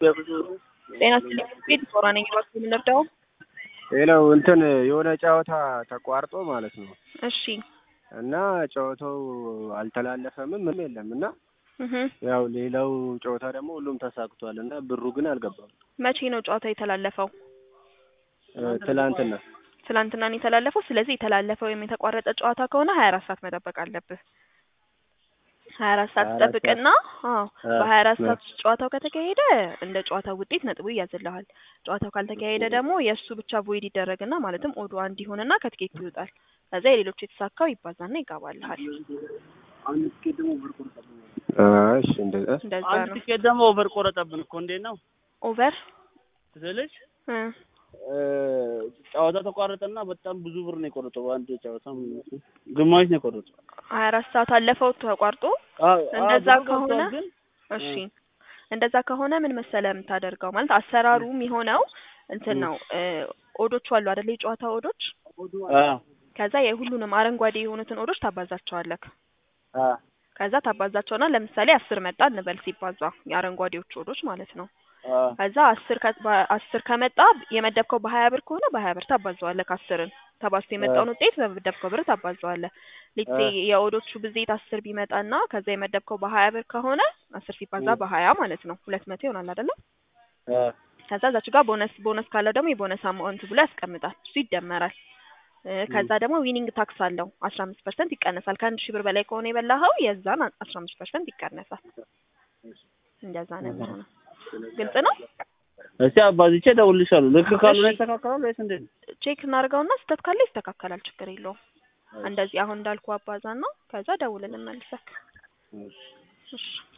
ጤና ስጥልኝ ሶራ ነኝ። እባክህ የምንረዳው? ሌላው እንትን የሆነ ጨዋታ ተቋርጦ ማለት ነው እሺ እና ጨዋታው አልተላለፈምም ምንም የለም እና እህ ያው ሌላው ጨዋታ ደግሞ ሁሉም ተሳክቷል እና ብሩ ግን አልገባም። መቼ ነው ጨዋታ የተላለፈው? እ ትላንትና ትላንትና ነው የተላለፈው። ስለዚህ የተላለፈው ወይም የተቋረጠ ጨዋታ ከሆነ ሀያ አራት ሰዓት መጠበቅ አለብህ። ሀያ አራት ሰዓት 24 ትጠብቅና አዎ አ- በሀያ አራት አ- ሰዓት ውስጥ ጨዋታው ከተካሄደ እንደ ጨዋታው ውጤት ነጥቡ ይያዝልሃል። ጨዋታው ካልተካሄደ ደግሞ የእሱ ብቻ ቮይድ ይደረግና ማለትም ኦዶ አንድ ይሆንና ከትኬቱ ይወጣል። ከዛ የሌሎቹ የተሳካው ይባዛና ይጋባልሃል። እሺ እንደዛ እንደዛ አንድ ነው። ቲኬት ደግሞ ኦቨር ቆረጠብን እኮ እንዴት ነው ኦቨር ስልሽ እ እ ጨዋታ ተቋረጠና በጣም ብዙ ብር ነው የቆረጠው። በአንድ ጨዋታ ማለት ነው። ግማሽ ነው የቆረጠው። ሀያ አራት ሰዓት አለፈው ተቋርጦ አዎ፣ አዎ፣ እንደዛ ብሩ ከሆነ ገብቷል ግን እሺ እንደዛ ከሆነ ምን መሰለ የምታደርገው ማለት አሰራሩ የሚሆነው እንትን ነው እ ኦዶቹ አሉ አይደል የጨዋታ ኦዶች አዎ ከዛ የሁሉንም አረንጓዴ የሆኑትን ኦዶች ታባዛቸዋለክ አዎ ከዛ ታባዛቸውና ለምሳሌ አስር መጣ እንበል ሲባዛ የአረንጓዴዎቹ ኦዶች ማለት ነው አዎ ከዛ አስር ከ በ- አስር ከመጣ የመደብከው በሀያ ብር ከሆነ በሀያ ብር ታባዘዋለህ አስርን ተባዝቶ የመጣውን ውጤት በመደብከው ብር ታባዘዋለህ ሌትሴ የኦዶቹ ብዜት አስር ቢመጣና ከዛ የመደብከው በሀያ ብር ከሆነ አስር ሲባዛ በሀያ ማለት ነው ሁለት መቶ ይሆናል አይደለም አዎ ከዛ እዛች ጋር ቦነስ ቦነስ ካለው ደግሞ የቦነስ አማውንት ብሎ ያስቀምጣል እሱ ይደመራል እ ከዛ ደግሞ ዊኒንግ ታክስ አለው አስራ አምስት ፐርሰንት ይቀነሳል ከአንድ ሺህ ብር በላይ ከሆነ የበላኸው የዛን አስራ አምስት ፐርሰንት ይቀነሳል እንደዛ ነው የሚሆነው ግልጽ ነው እስቲ አባዝቼ እደውልልሻለሁ። ልክ ካልሆነ እሺ። ይስተካከላል ወይስ እንዴት ነው? ቼክ እናድርገውና ስህተት ካለ ይስተካከላል ችግር የለውም እንደዚህ አሁን እንዳልኩ አባዛና ከዛ ደውልልን መልሰክ እሺ